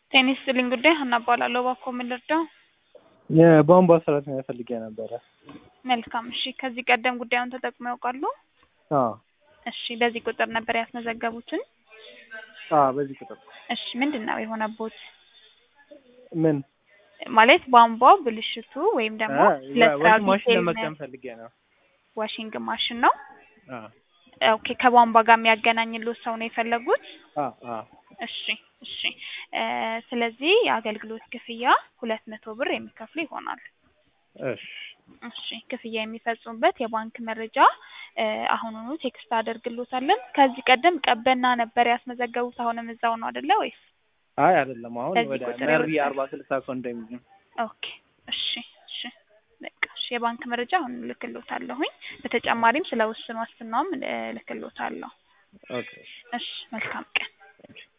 ጤና ይስጥልኝ ጉዳይ ሀና እባላለሁ። እባክዎ ምን ልርዳው? የቧንቧ ሰራተኛ ፈልጌ ነበረ። መልካም እሺ። ከዚህ ቀደም ጉዳዩን ተጠቅመው ያውቃሉ? አዎ እሺ። በዚህ ቁጥር ነበር ያስመዘገቡትን? አዎ፣ በዚህ ቁጥር እሺ። ምንድን ነው የሆነቦት? ምን ማለት ቧንቧ ብልሽቱ ወይም ደግሞ ለስራ ዋሽንግ ማሽን ዲቴይል ለመግጠም ፈልጌ ነው። ዋሽንግ ማሽን ነው? አዎ ኦኬ። ከቧንቧ ጋር የሚያገናኝልዎት ሰው ነው የፈለጉት? አዎ አዎ። እሺ እሺ። እ ስለዚህ የአገልግሎት ክፍያ ሁለት መቶ ብር የሚከፍሉ ይሆናል። እሺ እሺ። ክፍያ የሚፈጽሙበት የባንክ መረጃ እ አሁኑኑ ቴክስት አደርግልዎታለን። ከዚህ ቀደም ቀበና ነበር ያስመዘገቡት። አሁንም እዛው ነው አይደለ ወይስ? አይ አይደለም፣ አሁን በዚህ ወደ ቁጥር መሪ ይወጣል። አርባ ስልሳ ኮንዶሚኒየም። ኦኬ እሺ እሺ። በቃ እሺ። የባንክ መረጃ አሁን እልክልዎታለሁኝ። በተጨማሪም ስለ ውስን ዋስትናውም እልክልዎታለሁ። ኦኬ እሺ። እሺ። መልካም ቀን።